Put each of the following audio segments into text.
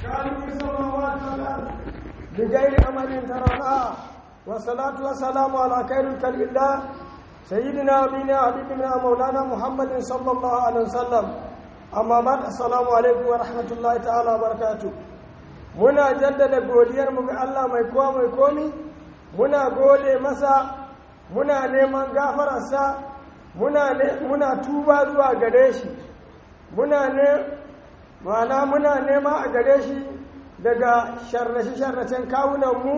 خالق السماوات والأرض بغير أمل ترونها والصلاة والسلام على خير خلق الله سيدنا ونبينا حبيبنا مولانا محمد صلى الله عليه وسلم amma ba assalamu alaikum wa rahmatullahi ta'ala barakatu muna jaddada godiyar mu ga Allah mai kowa mai komi muna gode masa muna neman gafararsa muna muna tuba zuwa gare shi muna ne mana muna nema a gare shi daga sharrace sharracen kawunan mu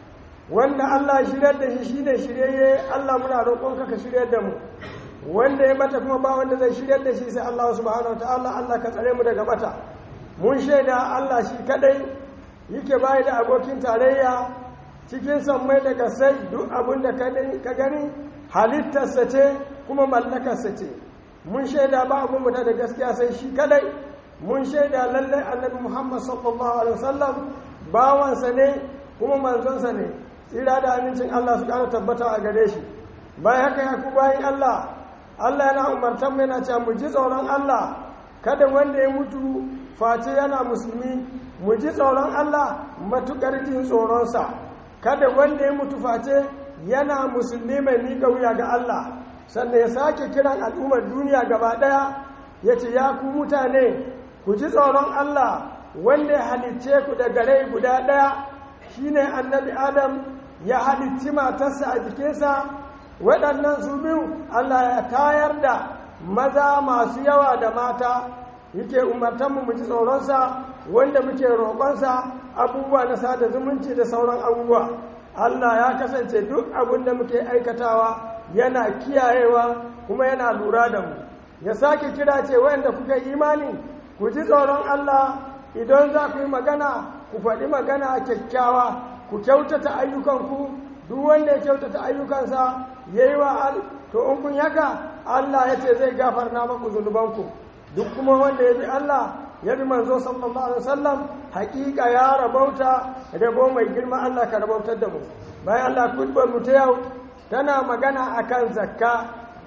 wanda Allah shiryar da shi shine shiryayye Allah muna roƙonka ka shiryar da mu wanda ya bata kuma ba wanda zai shiryar da shi sai Allah subhanahu wataala Allah ka tsare mu daga bata mun shaida Allah shi kadai yake bai da abokin tarayya cikin sammai daga sai duk abin da ka gani halittarsa ce kuma mallakarsa ce mun shaida ba abin mu da gaskiya sai shi kadai mun shaida lallai annabi Muhammad sallallahu alaihi wasallam bawansa ne kuma manzonsa ne tsira da amincin Allah su kara tabbata a gare shi bayan haka ya ku bayan Allah Allah yana umartar mai na cewa mu ji tsoron Allah kada wanda ya mutu face yana musulmi mu ji tsoron Allah matukar jin tsoronsa kada wanda ya mutu face yana musulmi mai miƙa wuya ga Allah sannan ya sake kiran al'ummar duniya gaba ɗaya ya ce ya ku mutane ku ji tsoron Allah wanda ya halicce ku da gare guda ɗaya shine annabi Adam ya halicci matarsa a jikinsa waɗannan su biyu Allah ya tayar da maza masu yawa da mata yake umartanmu mu ji tsoronsa wanda muke roƙonsa abubuwa na sada zumunci da sauran abubuwa Allah ya kasance duk abin da muke aikatawa yana kiyayewa kuma yana lura da mu ya sake kira ce wanda kuka imani ku ji tsoron Allah idan za ku yi magana ku faɗi magana kyakkyawa ku kyautata ayyukanku duk wanda ya kyautata ayyukansa ya yi wa al to in kun yaka Allah ya ce zai gafarna maku zunubanku duk kuma wanda ya bi Allah ya bi manzo sallallahu alaihi wasallam hakika ya rabauta rabo mai girma Allah ka rabautar da mu bayan Allah kudbar mu ta yau tana magana akan zakka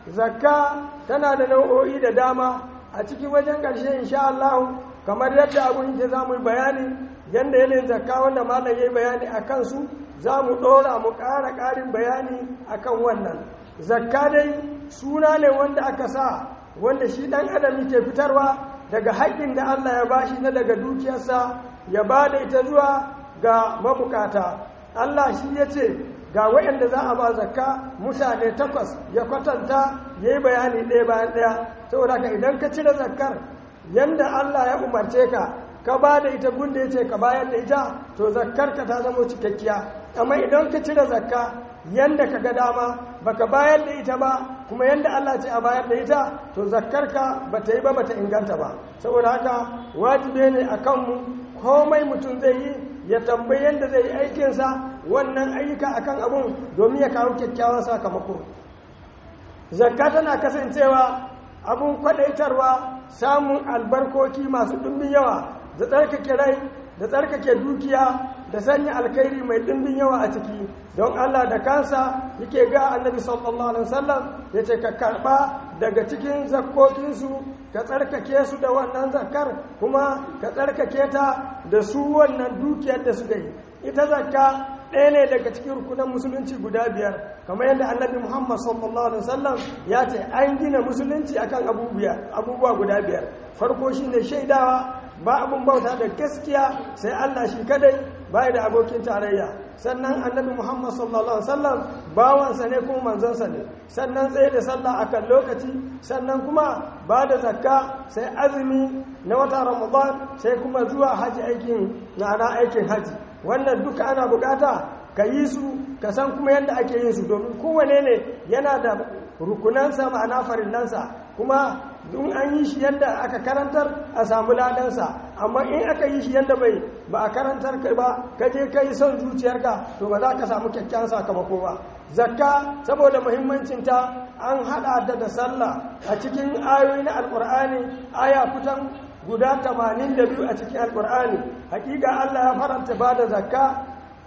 zakka tana da nau'o'i da dama a cikin wajen ƙarshe insha Allah kamar yadda abun yake za mu yi bayani yadda yanayin zakka wanda malam ya yi bayani a kansu za mu ɗora mu ƙara ƙarin bayani a kan wannan zakka dai suna ne wanda aka sa wanda shi ɗan adam yake fitarwa daga haƙƙin da Allah ya bashi na daga dukiyarsa ya ba da ita zuwa ga mabukata Allah shi ya ce ga waɗanda za a ba zakka mutane takwas ya kwatanta ya yi bayani ɗaya bayan ɗaya saboda ka idan ka cire zakkar yanda Allah ya umarce ka ka ba da ita gunda ya ce ka bayar da ita to zakkarka ta zama cikakkiya amma idan ka cire zakka yanda ka ga dama baka bayar da ita ba kuma yanda Allah ce a bayar da ita to zakkarka ba ta yi ba bata inganta ba saboda haka wajibi ne a kanmu komai mutum zai yi ya tambayi yanda zai yi aikinsa wannan ayyuka akan abun domin ya kawo kyakkyawan sakamako zakka tana kasancewa abun kwadaitarwa samun albarkoki masu ɗumbin yawa da tsarkake rai da tsarkake dukiya da sanya alkhairi mai ɗimbin yawa a ciki don Allah da kansa yake ga annabi sallallahu alaihi wasallam ya ce ka karɓa daga cikin zakkokinsu ka tsarkake su da wannan zakkar kuma ka tsarkake ta da su wannan dukiyar da suka yi ita zakka ɗaya ne daga cikin rukunan musulunci guda biyar kamar yadda annabi muhammad sallallahu alaihi wasallam ya ce an gina musulunci akan abubuwa guda biyar farko shine shaidawa ba abun bauta da gaskiya sai Allah shi kadai bai da abokin tarayya sannan annabi Muhammad sallallahu alaihi wasallam bawansa ne kuma manzonsa ne sannan tsaye da sallah akan lokaci sannan kuma ba da zakka sai azumi na wata Ramadan sai kuma zuwa haji aikin na aikin haji wannan duka ana bukata ka yi su ka san kuma yadda ake yin su domin kowane ne yana da rukunansa ma'ana farillansa kuma in an yi shi yadda aka karantar a samu ladansa amma in aka yi shi yadda bai ba a karantar kai ba ka je ka yi son zuciyarka to ba za ka samu kyakkyawan sakamako ba zakka saboda muhimmancinta an haɗa da da sallah a cikin ayoyi na alƙur'ani aya kutan guda 82 a cikin alƙur'ani hakika Allah ya faranta ba da zakka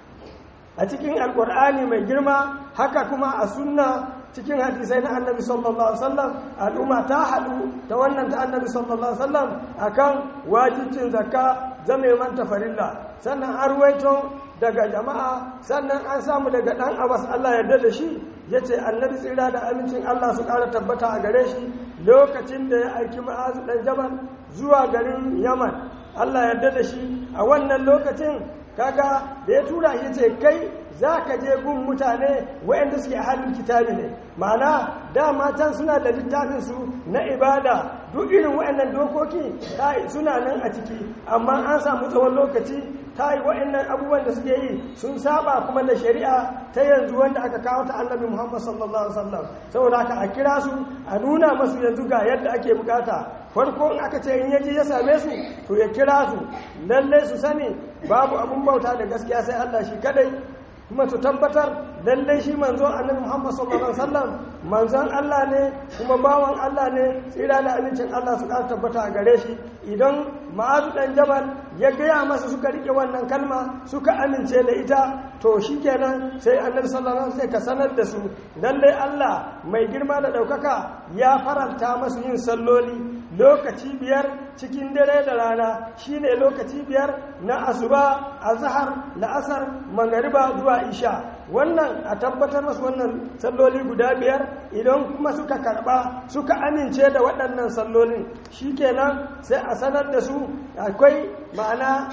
a cikin alƙur'ani mai girma haka kuma a sunna cikin hadisai na annabi sallallahu alaihi wasallam al'umma ta haɗu ta wannan ta annabi sallallahu alaihi wasallam akan wajibcin zakka zame manta farilla sannan an ruwaito daga jama'a sannan an samu daga ɗan abbas allah yarda da shi ya ce annabi tsira da amincin allah su ƙara tabbata a gare shi lokacin da ya aiki ma'azu ɗan jabal zuwa garin yaman allah yarda da shi a wannan lokacin kaga da ya tura ya ce kai za ka je gun mutane waɗanda suke halin kitabi ne ma'ana dama can suna da littafinsu na ibada duk irin waɗannan dokoki suna nan a ciki amma an samu tsawon lokaci ta yi waɗannan abubuwan da suke yi sun saba kuma da shari'a ta yanzu wanda aka kawo ta annabi muhammad sallallahu alaihi wasallam saboda haka a kira su a nuna masu yanzu ga yadda ake bukata farko in aka ce in yaji ya same su to ya kira su lallai su sani babu abun bauta da gaskiya sai allah shi kadai kuma su tabbatar lallai shi manzon annabi Muhammad sallallahu alaihi wasallam manzon Allah ne kuma bawan Allah ne tsira da amincin Allah su ƙara tabbata a gare shi idan ma'azu dan jabal ya gaya masa suka rike wannan kalma suka amince da ita to shikenan sai annabi sallallahu alaihi wasallam sai ka sanar da su lallai Allah mai girma da ɗaukaka ya faranta masu yin salloli lokaci biyar cikin dare da rana shine lokaci biyar na asuba azhar la'asar magariba zuwa isha wannan a tabbatar masu wannan salloli guda biyar idan kuma suka karba suka amince da waɗannan sallolin shikenan sai a sanar da su akwai ma'ana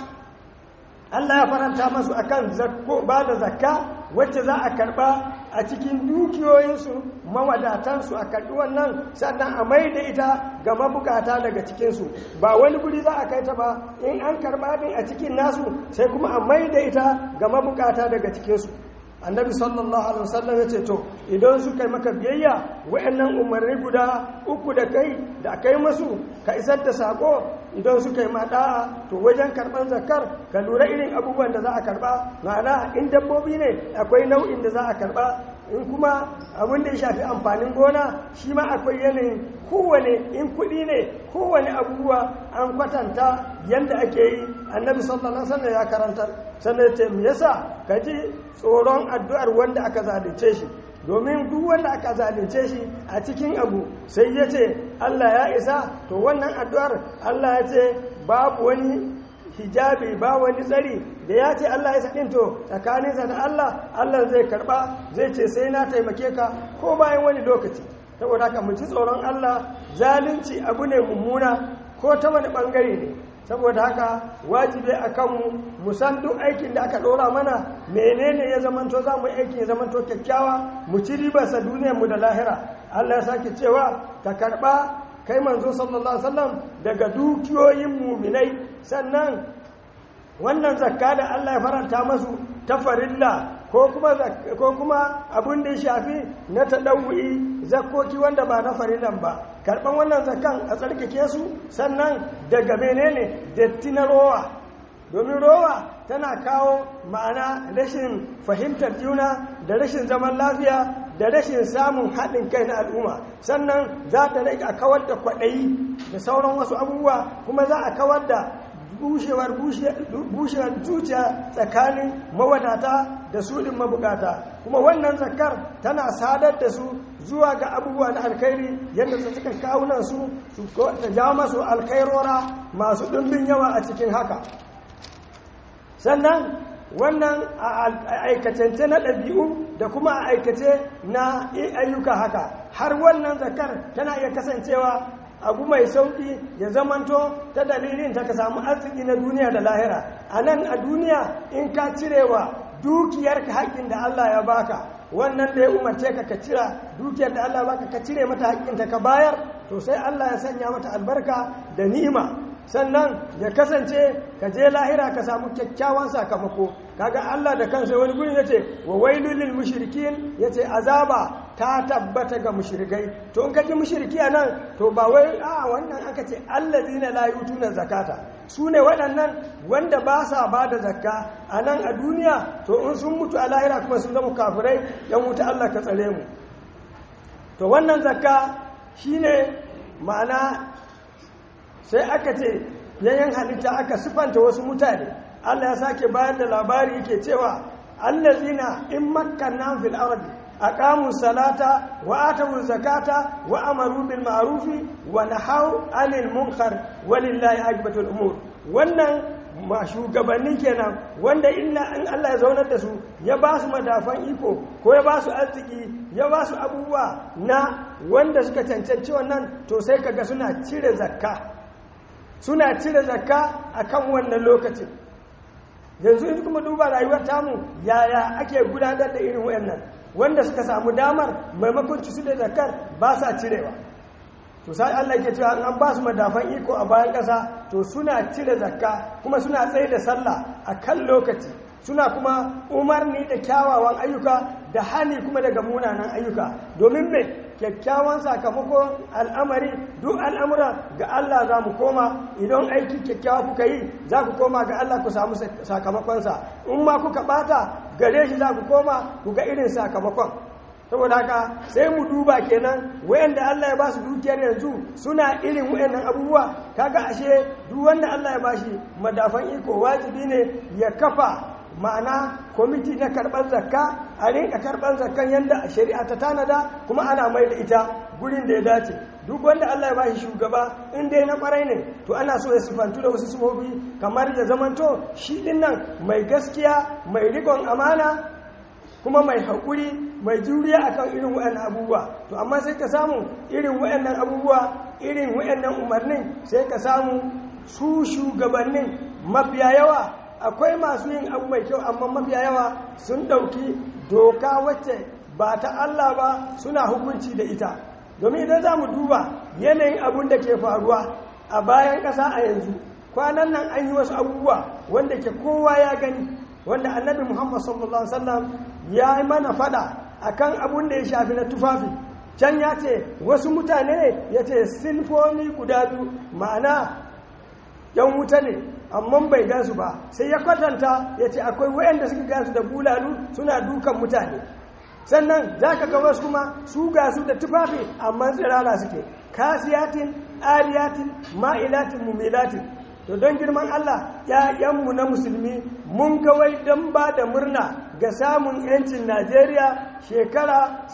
Allah ya faranta masu akan ba da zakka wacce za a karba a cikin dukiyoyinsu mawadatansu a karɓi wannan sannan a mai da ita ga mabukata daga cikinsu ba wani guri za a kai ta ba in an karɓa din a cikin nasu sai kuma a mai da ita ga mabukata daga cikinsu annabi sallallahu alaihi wasallam ya ce to idan suka yi maka biyayya wayannan umarni guda uku da kai da kai masu ka isar da sako idan suka yi mada'a to wajen karban zakar ka lura irin abubuwan da za a karba ma'ana in dabbobi ne akwai nau'in da za a karba in kuma abin da ya shafi amfanin gona shi ma akwai yanayin kowane in kuɗi ne kowane abubuwa an kwatanta yadda ake yi annabi sallallahu alaihi wasallam ya karantar sannan ce me yasa ka ji tsoron addu'ar wanda aka zalunce shi domin duk wanda aka zalunce shi a cikin abu sai ya ce Allah ya isa to wannan addu'ar Allah ya ce babu wani hijabi ba wani tsari da ya ce Allah ya saɗin to tsakaninsa da Allah Allah zai karɓa zai ce sai na taimake ka ko bayan wani lokaci saboda haka mu ji tsoron Allah zalunci abu ne mummuna ko ta wani ɓangare ne saboda haka wajibi a kanmu mu san duk aikin da aka ɗora mana menene ya zamanto za mu aikin ya zamanto kyakkyawa mu ci ribarsa duniyarmu da lahira Allah ya sake cewa ka karɓa kai manzo sallallahu alaihi wasallam daga dukiyoyin muminai sannan wannan zakka da Allah ya faranta masu ta farilla ko kuma ko kuma abin da ya shafi na tadawwi zakkoki wanda ba na farillan ba karban wannan zakkan a tsarkake su sannan daga menene datti na rowa domin rowa tana kawo ma'ana rashin fahimtar juna da rashin zaman lafiya da rashin samun haɗin kai na al'umma sannan za ta rage a kawar da kwaɗayi da sauran wasu abubuwa kuma za a kawar da bushewar bushewar zuciya tsakanin mawadata da suɗin mabukata kuma wannan zakar tana sadar da su zuwa ga abubuwa na alkhairi yadda su suka kawunan su ta jawo masu alkhairora masu ɗumbin yawa a cikin haka sannan wannan a aikacance na ɗabi'u da kuma a aikace na ayyuka haka har wannan zakar tana iya kasancewa abu mai sauƙi ya zamanto ta dalilin ta ka samu arziki na duniya da lahira a nan a duniya in ka cirewa dukiyarka haƙƙin da Allah ya baka wannan da ya umarce ka ka cira dukiyar da Allah ya baka ka cire mata haƙƙinta ka bayar to sai Allah ya sanya mata albarka da ni'ima sannan ya kasance ka je lahira ka samu kyakkyawan sakamako kaga Allah da kansa wani gurin yace wa wailul lil mushrikin yace azaba ta tabbata ga mushrikai to in kaji mushriki anan to ba wai a wannan aka ce allazina la yutuna zakata su ne waɗannan wanda ba sa ba da zakka a nan a duniya to in sun mutu a lahira kuma sun zama kafirai yan wuta Allah ka tsare mu to wannan zakka shine ma'ana sai aka ce yayin halitta aka sifanta wasu mutane Allah ya sake bayar da labari yake cewa allazina in makkanna fil ardi aqamu salata wa atu zakata wa amaru bil ma'ruf wa nahaw 'anil munkar walillahi aqibatul umur wannan ma shugabanni kenan wanda illa in Allah ya zaunar da su ya ba su madafan iko ko ya ba su arziki ya ba su abubuwa na wanda suka cancanci wannan to sai kaga suna cire zakka suna cire zakka akan wannan lokacin yanzu in kuma duba rayuwar tamu yaya ake gudanar da irin wayannan wanda suka samu damar maimakon su da zakkar ba sa cirewa to sai Allah ke cewa an ba su madafan iko a bayan ƙasa to suna cire zakka kuma suna tsaye da sallah a kan lokaci suna kuma umarni da kyawawan ayyuka da hani kuma daga munanan ayyuka domin me kyakkyawan sakamakon al'amari duk al'amura ga Allah za mu koma idan aiki kyakkyawa kuka yi za ku koma ga Allah ku samu sakamakonsa in ma kuka bata gare shi za ku koma ku ga irin sakamakon saboda haka sai mu duba kenan wayanda Allah ya ba su dukiyar yanzu suna irin wayannan abubuwa kaga ashe duk wanda Allah ya bashi madafan iko wajibi ne ya kafa ma'ana kwamiti na karɓar zakka a rinka karɓar zakkan yadda shari'a ta tanada kuma ana mai da ita gurin da ya dace duk wanda Allah ya bashi shugaba in dai na kwarai ne to ana so ya sifantu da wasu sifofi kamar ya zamanto shi din nan mai gaskiya mai rikon amana kuma mai haƙuri mai juriya akan irin waɗannan abubuwa to amma sai ka samu irin waɗannan abubuwa irin waɗannan umarnin sai ka samu su shugabannin mafiya yawa akwai masu yin abu mai kyau amma mafiya yawa sun ɗauki doka wacce ba ta Allah ba suna hukunci da ita domin idan za mu duba yanayin abun da ke faruwa a bayan ƙasa a yanzu kwanan nan an yi wasu abubuwa wanda ke kowa ya gani wanda annabi muhammad sallallahu alaihi wasallam ya yi mana fada akan abun da ya shafi na tufafi can ya ce wasu mutane ne ya ce sinfoni guda biyu ma'ana yan wuta ne amma bai gansu ba sai ya kwatanta ya ce akwai wayanda suka gansu da bulalu suna dukan mutane sannan za ka ga wasu kuma su gasu da tufafi amma tsirara suke kasiyatin ariyatin ma'ilatin mumilatin to don girman Allah ‘ya'yanmu na musulmi mun wai don ba da murna ga samun ‘yancin Najeriya shekara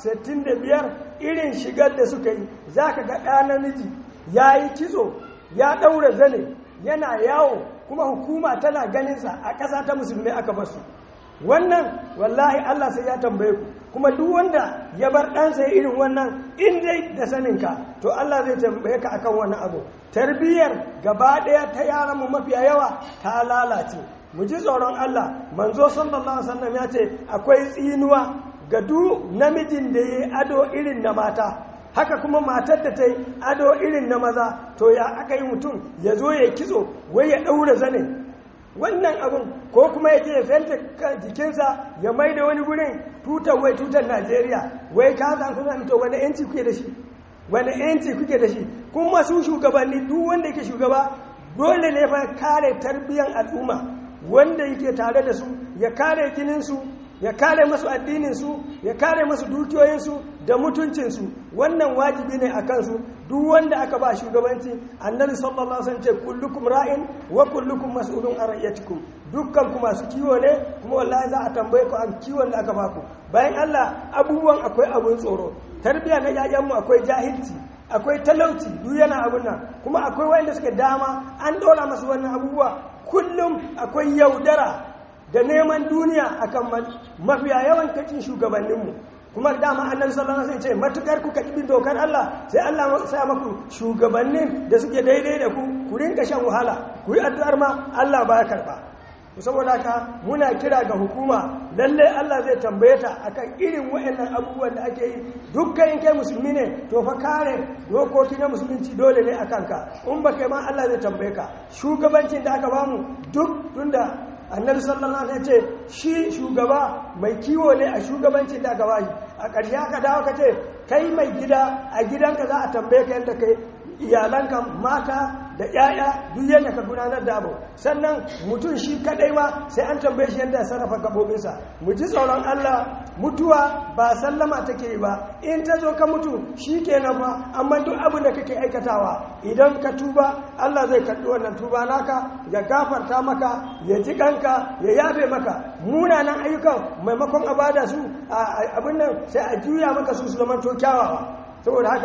65 irin shigar da suka yi za ka ga ɗa namiji ya yi kitso ya ɗaura zane yana yawo kuma hukuma tana ganinsa a ƙasa ta musulmi aka basu wannan wallahi Allah sai ya tambaye ku kuma duk wanda ya bar ɗansa irin wannan in dai da saninka to Allah zai tambaye ka akan wannan abu tarbiyyar gaba ɗaya ta yaran mu mafiya yawa ta lalace mu ji tsoron Allah manzo sallallahu alaihi wasallam ya ce akwai tsinuwa ga duk namijin da yayi ado irin na mata haka kuma matar da ta yi ado irin na maza to ya aka yi mutum ya zo ya kitso wai ya ɗaura zane wannan abin ko kuma ya je ya fenta jikinsa ya mai da wani gurin tutar wai tutar najeriya wai ka san kuna mito wani yanci kuke da shi wani yanci kuke da shi kuma su shugabanni duk wanda yake shugaba dole ne fa kare tarbiyyar al'umma wanda yake tare da su ya kare jininsu ya kare masu addininsu ya kare masu dukiyoyinsu da mutuncinsu wannan wajibi ne a kansu duk wanda aka ba shugabanci annabi sallallahu alaihi wasallam ce kullukum ra'in wa kullukum mas'ulun an ra'iyatikum dukkan ku masu kiwo ne kuma wallahi za a tambaye ku an kiwon da aka baku bayan Allah abubuwan akwai abun tsoro tarbiya na yayan mu akwai jahilci akwai talauci duk yana abun nan kuma akwai wanda suke dama an dora masu wannan abubuwa kullum akwai yaudara da neman duniya akan mafiya yawan kacin shugabanninmu kuma dama annabi sallallahu alaihi wasallam ce matukar kuka bin dokar Allah sai Allah ya sa maku shugabannin da suke daidai da ku ku rinka shan wahala ku yi addu'ar ma Allah ba ya karba saboda haka muna kira ga hukuma lalle Allah zai tambaye ta akan irin waɗannan abubuwan da ake yi dukkan kai musulmi ne to fa kare dokoki na musulunci dole ne akan ka in ba kai ma Allah zai tambaye ka shugabancin da aka bamu duk tunda annabi sallallahu alaihi ce shi shugaba mai kiwo ne a shugabancin da aka bashi a ƙarshe aka dawo ka ce kai mai gida a gidanka za a tambaye ka yadda kai iyalanka mata da ‘ya'ya duk yadda ka gudanar da abu sannan mutum shi kadai ma sai an tambaye shi yadda ya sarrafa gabobinsa mu ji tsoron Allah mutuwa ba sallama take yi ba in ta zo ka mutu shi kenan fa amma duk abin da kake aikatawa idan ka tuba Allah zai karɓi wannan tuba naka ya gafarta maka ya ji kanka ya yafe maka munanan ayyukan maimakon a bada su abin nan sai a juya maka su su zama to kyawawa saboda haka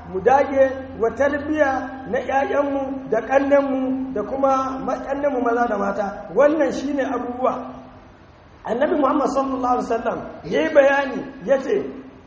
mu dage wa tarbiya na 'ya'yanmu da ƙannenmu da kuma ƙannenmu maza da mata wannan shine abubuwa annabi muhammad sallallahu alaihi wasallam ya yi bayani ya ce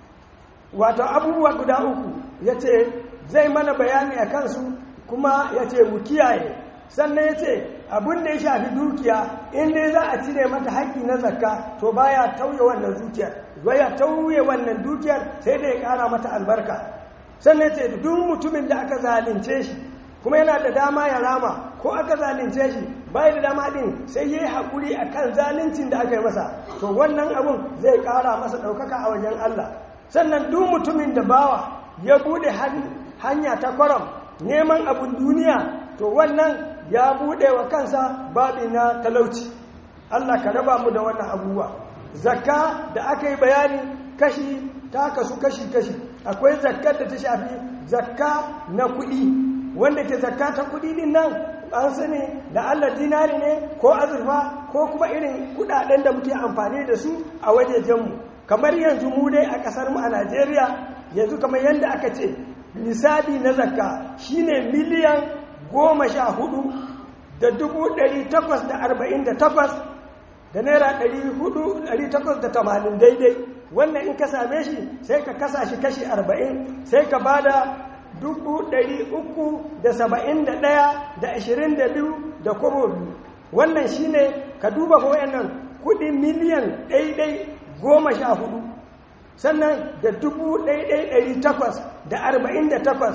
wato abubuwa guda uku ya ce zai mana bayani a kansu kuma ya ce mu kiyaye sannan ya ce abin da ya shafi dukiya in dai za a cire mata haƙƙi na zakka to baya tauye wannan dukiyar baya tauye wannan dukiyar sai da ya ƙara mata albarka sannan ya ce duk mutumin da aka zalunce shi kuma yana da dama ya rama ko aka zalunce shi bai da dama din sai yayi hakuri akan zaluncin da aka yi masa to wannan abun zai ƙara masa ɗaukaka a wajen Allah sannan duk mutumin da bawa ya bude hanya ta kwaram neman abun duniya to wannan ya bude wa kansa babi na talauci Allah ka raba mu da wannan abubuwa zakka da aka yi bayani kashi ta kasu kashi kashi akwai zakkar da ta shafi zakka na kuɗi wanda ke zakka ta kuɗi din nan an sani da Allah dinari ne ko azurfa ko kuma irin kuɗaɗen da muke amfani da su a wajejenmu kamar yanzu mu dai a ƙasar mu a Najeriya yanzu kamar yadda aka ce nisabi na zakka shine miliyan goma sha hudu da dubu ɗari takwas da arba'in da takwas da naira ɗari hudu ɗari takwas da tamanin daidai wannan in ka same shi sai ka kasa shi kashi arba'in sai ka ba da dubu ɗari uku da saba'in da ɗaya da ashirin da biyu da kobo biyu wannan shine ka duba wayannan kuɗi miliyan ɗaiɗai goma sha hudu sannan da dubu ɗaiɗai ɗari takwas da arba'in da takwas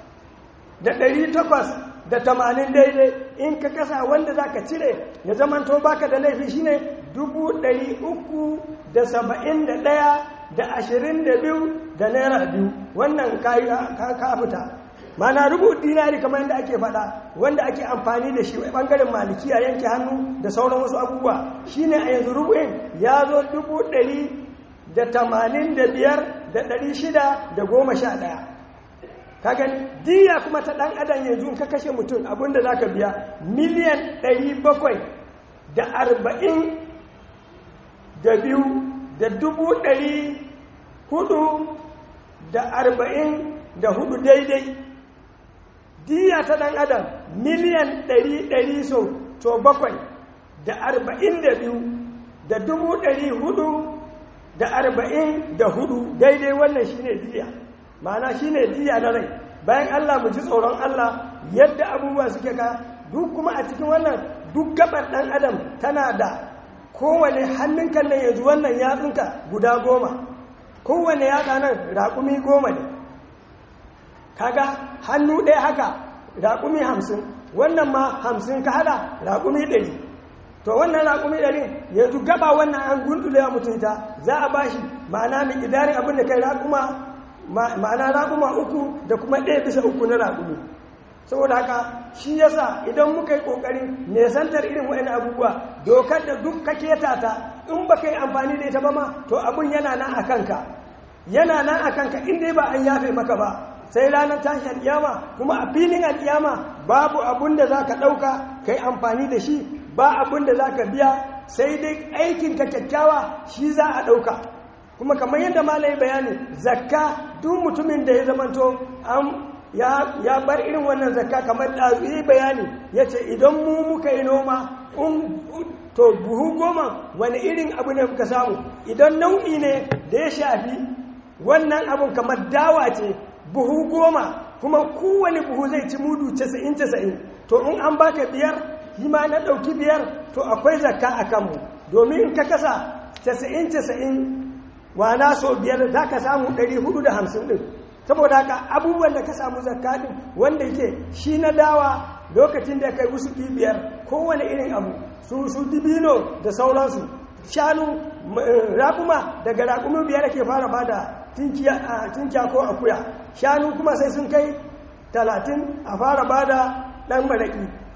da ɗari takwas da tamanin daidai in ka kasa wanda za ka cire ya zamanto baka da laifi shine dubu ɗari uku da saba'in da ɗaya da ashirin da biyu da naira biyu wannan ka fita mana rubu dinari kamar yadda ake faɗa wanda ake amfani da shi ɓangaren maliki a yanke hannu da sauran wasu abubuwa shine a yanzu rubu'in ya zo dubu ɗari da tamanin da biyar da ɗari shida da goma sha ɗaya kagan diya kuma ta ɗan adam yanzu ka kashe mutum abinda za ka biya miliyan ɗari bakwai da arba'in da biyu da dubu ɗari hudu da arba'in da hudu daidai diya ta ɗan adam miliyan ɗari ɗari so to bakwai da arba'in da biyu da dubu ɗari hudu da arba'in da hudu daidai wannan shine diya ma'ana shine diya na rai bayan Allah mu ji tsoron Allah yadda abubuwa suke ka duk kuma a cikin wannan duk gabar ɗan adam tana da kowane hannun kan nan yanzu wannan yatsunka guda goma kowane yatsa nan raƙumi goma ne kaga hannu ɗaya haka raƙumi hamsin wannan ma hamsin ka hada raƙumi ɗari to wannan raƙumi ɗari yanzu gaba wannan an gundule ya mutunta za a bashi ma'ana mai idarin abin da kai raƙuma ma'ana raƙuma uku da kuma ɗaya bisa uku na raƙumi saboda haka shi yasa idan muka yi ƙoƙarin nesantar irin wa'in abubuwa dokar da duk ka keta ta in ba ka yi amfani da ita ba ma to abin yana nan a kanka yana nan a kanka in dai ba an yafe maka ba sai ranar tashi alƙiyama kuma a filin alƙiyama babu abun da za ka ɗauka ka yi amfani da shi ba abun da za ka biya sai dai aikinka kyakkyawa shi za a ɗauka kuma kamar yadda malai bayani zakka duk mutumin da ya zamanto an ya bar irin wannan zakka kamar ɗazu yi bayani ya ce idan mu muka yi noma to buhu goma wani irin abu ne muka samu idan nau'i ne da ya shafi wannan abun kamar dawa ce buhu goma kuma kowane buhu zai ci mudu casa'in casa'in to in an baka biyar yi ma na ɗauki biyar to akwai zakka a kanmu domin in ka kasa casa'in casa'in wana so biyar za ka samu ɗari hudu da hamsin ɗin saboda haka abubuwan da ka samu zakka ɗin wanda yake shi na dawa lokacin da kai wasu biyar kowane irin abu su su dibino da sauransu shanu raƙuma daga raƙumi biyar ake fara bada tinkiya ko akuya shanu kuma sai sun kai talatin a fara bada ɗan maraƙi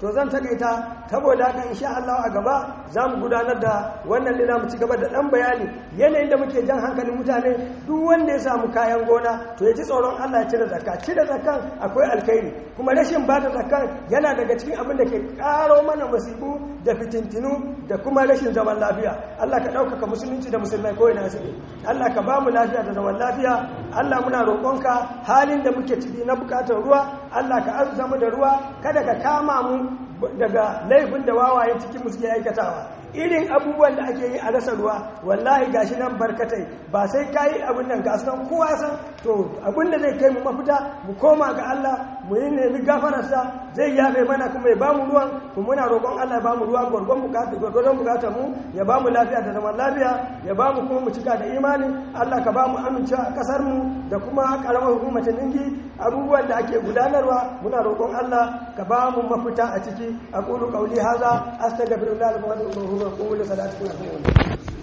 to zan takaita saboda haka insha Allah a gaba za mu gudanar da wannan ne mu ci gaba da dan bayani yanayin da muke jan hankalin mutane duk wanda ya samu kayan gona to ya ji tsoron Allah ya cire zakka cire zakkan akwai alkhairi kuma rashin bada zakkan yana daga cikin abin da ke karo mana masibu da fitintinu da kuma rashin zaman lafiya Allah ka ɗaukaka musulunci da musulmai ko ina suke Allah ka ba mu lafiya da zaman lafiya Allah muna roƙonka halin da muke ciki na buƙatar ruwa Allah ka arzuta mu da ruwa kada ka kama mu daga laifin da wawaye cikin musu ke aikatawa irin abubuwan da ake yi a rasa ruwa wallahi gashi nan barkatai ba sai ka yi abin nan ga san kowa san to abin da zai kai mu mafita mu koma ga Allah mu yi nemi gafararsa zai yafe mana kuma ya bamu ruwan kuma muna roƙon Allah ya bamu ruwa gwargwadon bukatar gwargwadon bukatar mu ya bamu lafiya da zaman lafiya ya bamu kuma mu cika da imani Allah ka bamu amincewa a kasar mu da kuma karamar hukumar ningi abubuwan da ake gudanarwa muna roƙon Allah ka bamu mafita a ciki aqulu qawli hadha astaghfirullah wa atubu ilayhi wa qulu salatu